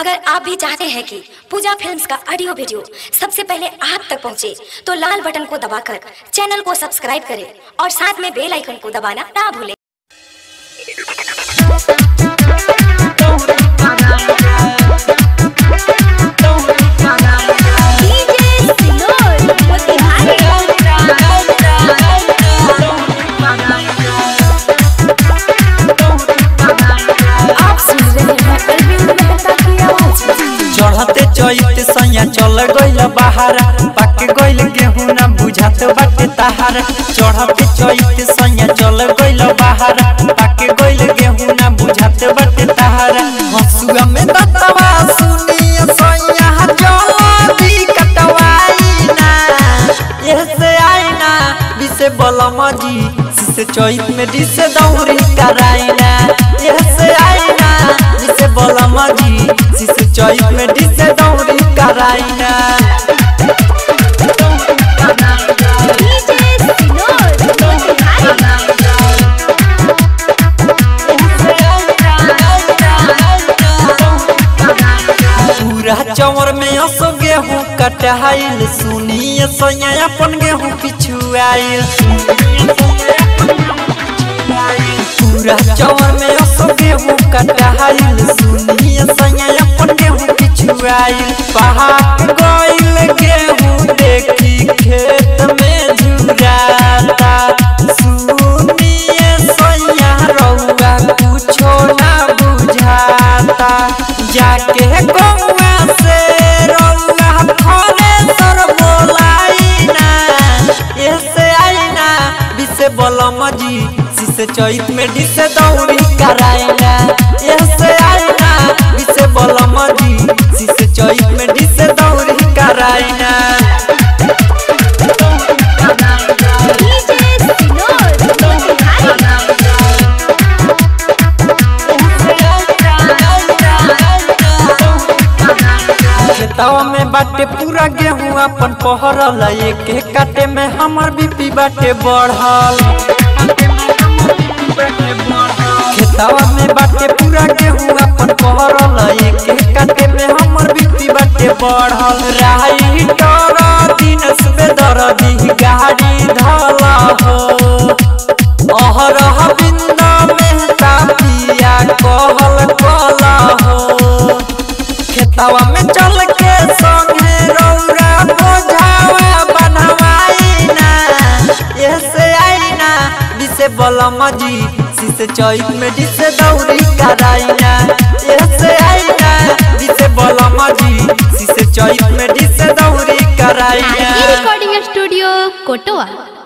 अगर आप भी चाहते हैं कि पूजा फिल्म्स का ऑडियो वीडियो सबसे पहले आप तक पहुंचे, तो लाल बटन को दबाकर चैनल को सब्सक्राइब करें और साथ में बेल आइकन को दबाना ना भूलें आप सुन रहे हैं अरविंद मेहता की आवाज चढ़ते चैत सैया चल गइल बहारा पाक गइल गेहूं ना बुझात बाटे तहारा चढ़ते चैत सैया चल गइल बहारा पाक गइल गेहूं ना बुझात बाटे तहारा हसुआ में दतवा सुनिए सैया चल दी कटवाई ना ऐसे आई ना बिसे बलम जी सिसे चैत में डिसे दौरी कराई ना ऐसे आई ना बिसे बलम जी सिसे चैत में डिसे दौरी कराई ना पूरा चौर में असो गेहूं कटाइल सुनिए सैया अपन गेहूं पिछुआइल पूरा चौर में असो गेहूं कटाइल सुनिए सैया अपन गेहूं पिछुआइल पहाड़ गइल गेहूं देखी खेत में झुराता सुनिए सैया रउआ कुछो ना बुझाता जाके गौवा से रउआ फले सर बोलाई ना ऐसे आई ना बिसे बलम जी सिसे चैत में डिसे दौड़ी कराई ना ऐसे आई ना बिसे बलम जी सिसे चैत में डिसे दौड़ी कराई ना खेतवा में बाटे पूरा गेहूं अपन पहरल एक एक काटे में हमर बीपी बाटे बढ़ल खेतवा में बाटे पूरा गेहूं अपन पहरल एक एक काटे में हमर बीपी बाटे बढ़ल राई डर दिन से दरदी गाड़ी धला हो अहरह बिंदा मेहता पिया कहल कला हो खेतवा में चल के संगे रौरा बोझावा बनवाई ना ऐसे आई ना दिसे बलम जी सिसे चैत में दिसे दौरी कराई ना ऐसे आई ना दिसे बलम जी सिसे चैत में दिसे दौरी कराई ना रिकॉर्डिंग स्टूडियो कोटवा